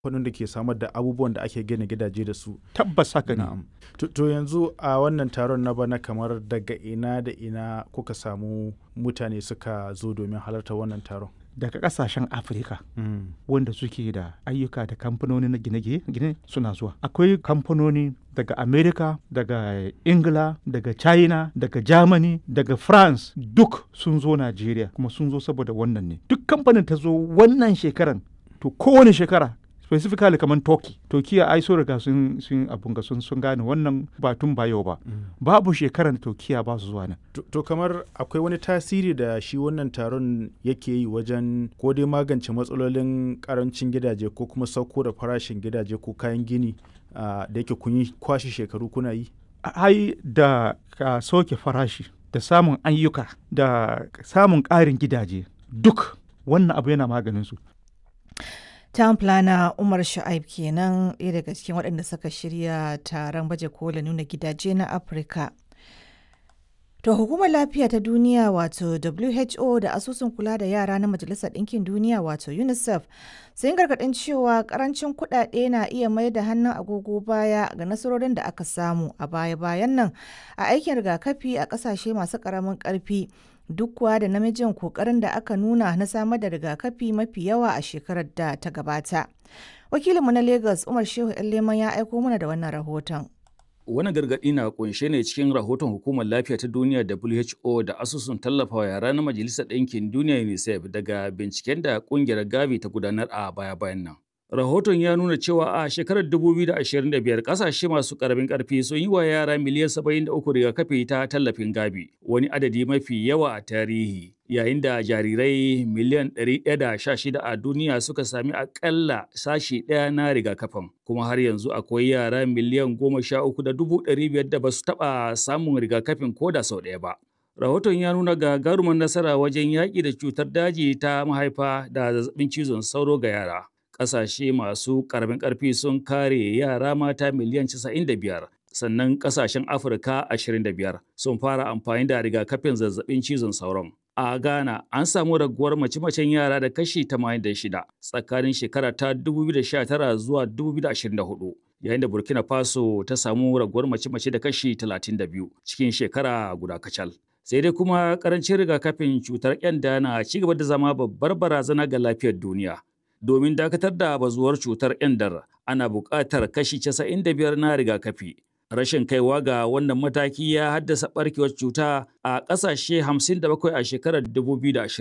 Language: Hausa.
kamfanin da ke samar da abubuwan da ake gina gidaje da su. tabbas haka ne Na'am. To, to yanzu a wannan taron na bana kamar daga ina da ina kuka samu mutane suka zo domin halarta wannan taron. daga kasashen afirka wanda suke da ayyuka da kamfanoni na gine-gine suna zuwa akwai kamfanoni daga america daga ingila daga china daga germany daga france duk sun zo nigeria kuma sun zo saboda wannan ne duk kamfanin ta zo wannan shekaran to kowane shekara specifically kamar turkey turkiya ai so riga sun sun abun ga sun sun gane wannan ba tun ba yau ba babu shekaran turkiya ba su zuwa nan To, to kamar akwai wani tasiri da shi wannan taron yake yi wajen ko dai magance matsalolin karancin gidaje ko kuma sauko da farashin gidaje ko kayan gini ah, da yake kun yi kwashe shekaru kuna yi. ai da ka soke farashi da samun ayyuka da samun ƙarin gidaje duk wannan abu yana maganin su Town planner Umar Sha'ib kenan ɗaya daga cikin waɗanda suka shirya taron baje kola nuna gidaje na Afirka. To hukumar lafiya ta duniya wato WHO da asusun kula da yara na Majalisar Ɗinkin Duniya wato UNICEF sun gargaɗin cewa ƙarancin kuɗaɗe na iya mai da hannun agogo baya ga nasarorin da aka samu a baya-bayan nan a aikin rigakafi a ƙasashe masu ƙaramin ƙarfi duk kuwa da namijin kokarin da aka nuna na samar da rigakafi mafi yawa a shekarar da ta gabata. Wakilinmu na Lagos Umar Shehu Leman ya aiko mana da wannan rahoton. Wani gargaɗi na kunshe ne cikin rahoton Hukumar Lafiya ta Duniya WHO da asusun tallafawa yara na Majalisar Ɗinkin Duniya UNICEF daga binciken da ƙungiyar Gavi ta gudanar a baya-bayan nan. Rahoton ya nuna cewa a shekarar 2025 kasashe masu karamin karfi sun yi wa yara miliyan 73 rigakafi ta tallafin gabi, wani adadi mafi yawa a tarihi, yayin da jarirai miliyan 116 a duniya suka sami akalla sashi ɗaya na rigakafin. Kuma har yanzu akwai yara miliyan 13,500 da ba su taɓa samun rigakafin ko da sau ɗaya ba. Rahoton ya nuna gagarumar nasara wajen yaƙi da cutar daji ta mahaifa da zazzabin cizon sauro ga yara. ƙasashe masu ƙaramin ƙarfi sun kare yara mata miliyan 95 sannan ƙasashen afirka 25 sun fara amfani da rigakafin zazzabin cizon sauron a ghana an samu raguwar mace-macen yara da kashi 86 tsakanin shekara ta 2019 zuwa 2024 yayin da burkina faso ta samu raguwar mace-mace da kashi 32 cikin shekara guda kacal sai dai kuma karancin rigakafin cutar kyanda na ci gaba da zama babbar barazana ga lafiyar duniya domin dakatar da bazuwar cutar ƙyandar ana buƙatar kashi 95 na rigakafi. Rashin kaiwa ga wannan mataki ya haddasa ɓarkewar cuta a ƙasashe 57 a shekarar 2020.